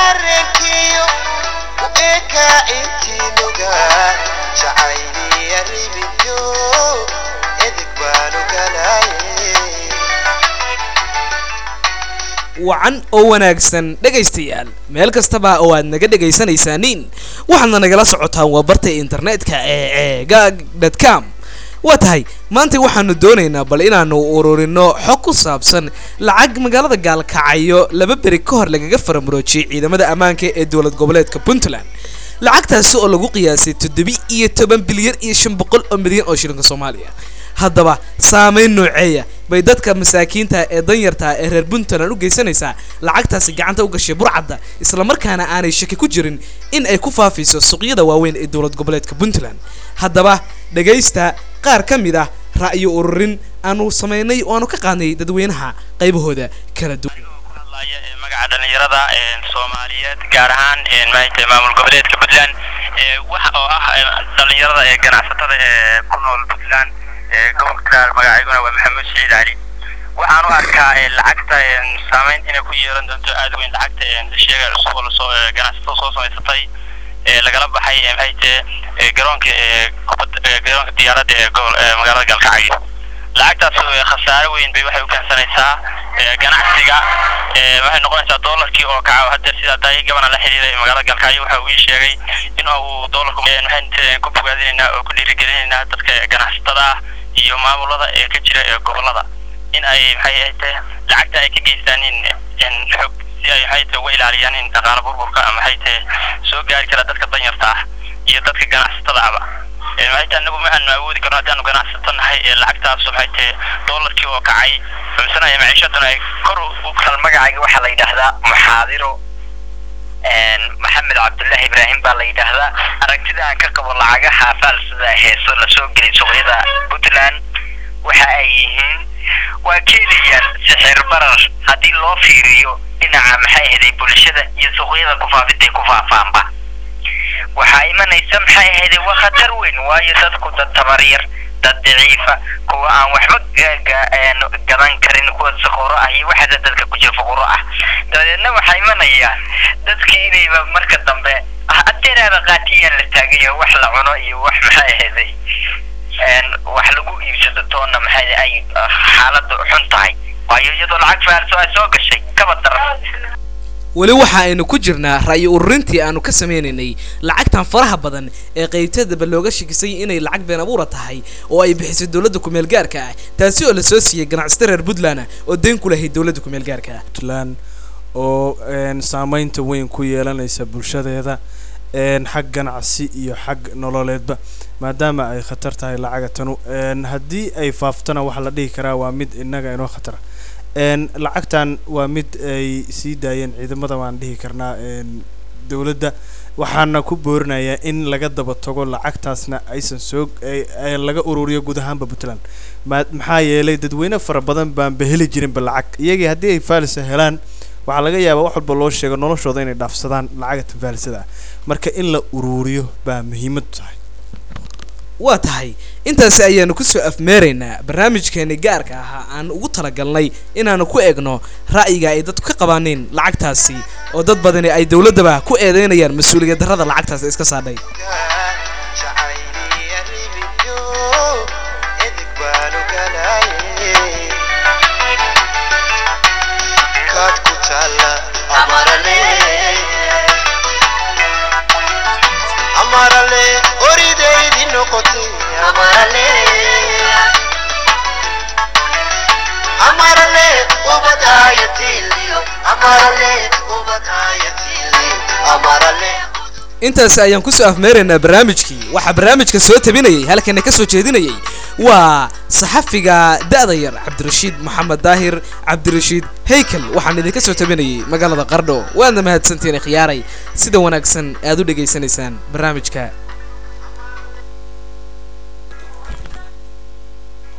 dareenkiyo u eka intiinuga jacayliya ribidyo edig baanu galaye wacan oo wanaagsan dhegaystayaal meel kastaba oo aad naga dhegaysanaysaaniin waxaadna nagala socotaan waa barta internetka ee ceegaag com waa tahay maanta waxaanu doonaynaa bal inaanu ururino xog ku saabsan lacag magaalada gaalkacyo laba beri ka hor lagaga faramuroojiyey ciidamada ammaanka ee dowlad goboleedka puntland lacagtaasi oo lagu qiyaasay toddobi iyo toban bilyan iyo shan boqol oo milyan oo shilinka soomaaliya haddaba saameyn nooceeya bay dadka masaakiinta ee danyarta ee reer puntland u geysanaysaa lacagtaasi gacanta u gashay burcadda islamarkaana aanay shaki ku jirin in ay ku faafayso suuqyada waaweyn ee dowlad goboleedka puntland haddaba dhegaysta qaar ka mid ah ra'yo ururin aanu samaynay oo aanu ka qaadnay dadweynaha qaybahooda kala duwan hadlaya ee magaca dhalinyarada ee soomaaliyeed gaar ahaan ee maanta maamul goboleedka puntland ee waxa oo ah ee dhalinyarada ee ganacsatada ee ku nool puntland ee gobolka magacayguna waa maxamuud siciid cali waxaan u arkaa ee lacagta ee saameyn inay ku yeelan doonto aad weyn lacagta ee la sheegay cusub oo lasoo ee ganacsatada soo samaysatay ee lagala baxay ee maxay tahay ee garoonka ee kubadda ee garoonka diyaaradda ee gobol ee magaalada galkacyo lacagtaas ee khasaare weyn bay waxay u keensanaysaa ee ganacsiga ee waxay noqonaysaa doolarkii oo kaca hadda sida daay gabana la xiriiray magaalada galkacyo waxa uu ii sheegay in uu doolarku ee waxaan ku bogaadinaynaa oo ku dhiirigelinaynaa dadka ganacsatada ah iyo maamulada ee ka jira ee gobolada in ay maxay ahayd lacagta ay ka geystaan in in xog si ay maxay tahay uga ilaaliyaan in dhaqaala burburka ama maxay tahay soo gaari kara dadka danyarta ah iyo dadka ganacsatada ahba ee maxay tahay anagu ma aanu awoodi karno haddaanu ganacsato nahay ee lacagtaas maxay tahay doolarkii oo kacay xumsanaya maciishaduna ay kor u kal magacayga waxaa la yidhaahdaa muxaadiro maxamed cabdullaahi ibraahim baa la yidhaahdaa aragtida aan ka qabo lacagaha faalsida heeso lasoo gelay suuqyada puntland waxa ay yihiin waa keenayaan sixir barar haddii loo fiiriyo dhinaca maxay ahaday bulshada iyo suuqyada kufaafiday ku faafaanba waxaa imanaysa maxay ahaday waa khatar weyn waayo dadku dad tamar yar dad daciifa kuwa aan waxba gadan karin kuwa saqoro ah iyo waxaada dadka ku jira fuquro ah dabadeedna waxaa imanaya dadkii inayba marka dambe adeeraaba qaatiyaan la taagayo wax la cuno iyo wax maxay ahaday wax lagu iibsado toonna maxay ay xaaladu xun tahay waayo iyadoo lacag faalso ay soo gashay kaba daran weli waxa aynu ku jirnaa ra'yi ururintii aanu ka sameynaynay lacagtan faraha badan ee qaybtadaba looga shakisay inay lacag been abuura tahay oo ay bixisay dowladda kumeel gaarka ah taasi oo lasoo siiyey ganacsato reer puntland oo deyn ku lahayd dowladda kumeel gaarka ah puntland oo saameynta weyn ku yeelanaysa bulshadeeda xag ganacsi iyo xag nololeedba maadaama ay khatar tahay lacaga tanu haddii ay faaftona waxaa la dhihi karaa waa mid innaga inoo khatara lacagtan waa mid ay sii daayeen ciidamada waan dhihi karnaa dowladda waxaana ku boorinayaa in laga daba tago lacagtaasna aysan soo laga ururiyo guud ahaanba puntland ma maxaa yeelay dadweyne fara badan baanba heli jirinba lacag iyagii haddii ay faalisa helaan waxaa laga yaabaa wax walba loo sheego noloshooda inay dhaafsadaan lacagta faalisada ah marka in la ururiyo baa muhiimad tahay waa tahay intaasi ayaanu kusoo afmeeraynaa barnaamijkeeni gaarka ahaa aan ugu talagalnay inaanu ku egno ra'yiga ay dadku ka qabaaneen lacagtaasi oo dad badani ay dowladdaba ku eedeynayaan mas-uuliyad darrada lacagtaasi iska saadhay jacayliya ribidyo edig baanu galaye kaad ku taalla amarale amarale oridaydi noqotay amarale amarale ubadayatiliyo amarale ubadayatiliyo amarale intaasi ayaan kusoo afmeeraynaa barnaamijkii waxaa barnaamijka soo tabinayay halkana ka soo jeedinayay waa saxafiga da'da yar cabdirashiid maxamed daahir cabdirashiid haykel waxaan idinka soo tabinayay magaalada qardho waadna mahadsantiin khiyaaray sida wanaagsan aad u dhegaysanaysaan barnaamijka